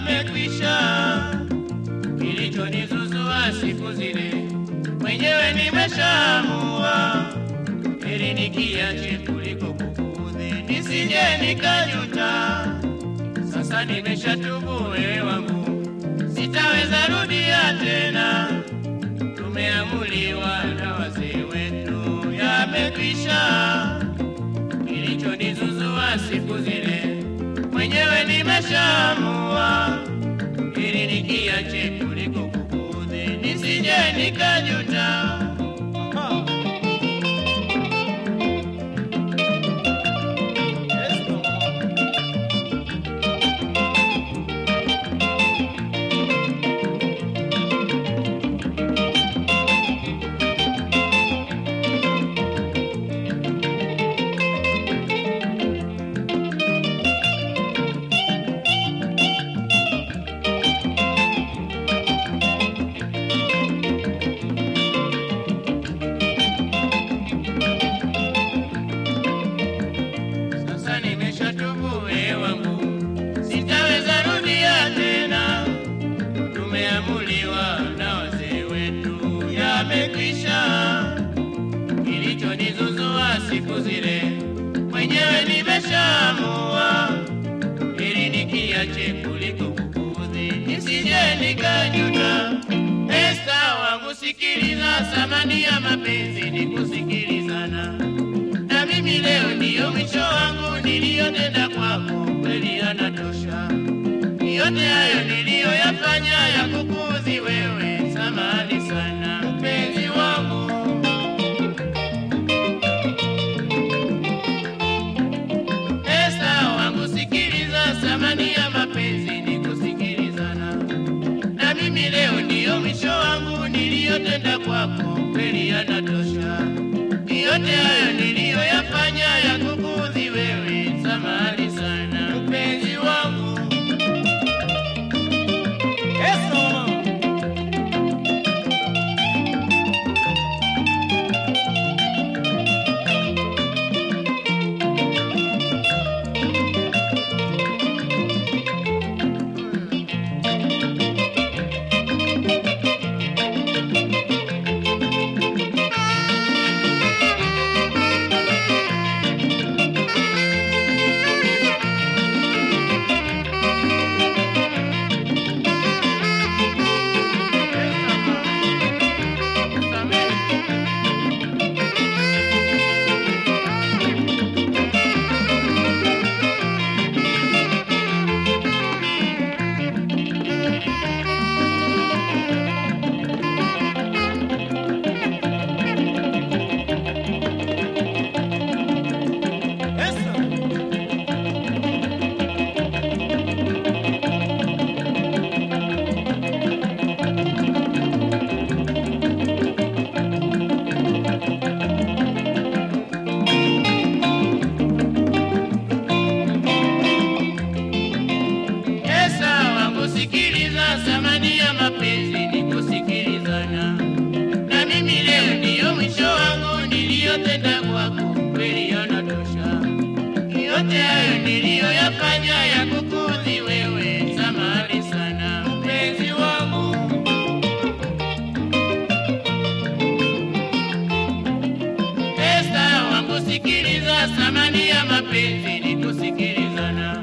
yamekwisha. Kilichonizuzua siku zile mwenyewe nimeshaamua, ili nikiache kuliko kukuudhi, nisije nikajuta. Sasa nimeshatubu, wewe wangu, sitaweza rudia tena. Tumeamuliwa na wazee wetu, yamekwisha. Kilichonizuzua siku zile mwenyewe nimeshaamua, ili nikiache kuliko kukuudhi, nisije nikajuta. Sasa nimeshatubu wewe wangu, sitaweza rudia tena. Tumeamuliwa na wazee wetu, yamekwisha. Kilichonizuzua siku zile mwenyewe nimeshaamua, ili nikiache kuliko kukuudhi, nisije nikajuta. Esta wangu, sikiliza, thamani ya mapenzi ni kusikilizana na mimi leo ndiyo mwisho wangu niliyotenda kwako, kweli yanatosha. Yote hayo niliyoyafanya ya kukuudhi wewe, samahani sana mpenzi wangu. Esta wangu, sikiliza, thamani ya mapenzi ni kusikilizana. Na mimi leo ndiyo mwisho wangu niliyotenda kwako, kweli yanatosha. Yote hayo niliyoyafanya ya kukuudhi wewe, samahani sana mpenzi wangu. Esa wangu, sikiliza, thamani ya mapenzi ni kusikilizana. Na mimi leo ndiyo mwisho wangu niliyotenda kwako, kweli yanatosha. Yote hayo niliyoyafanya ya kukuudhi wewe, samahani sana mpenzi wangu. Esta wangu, sikiliza, thamani ya mapenzi ni kusikilizana.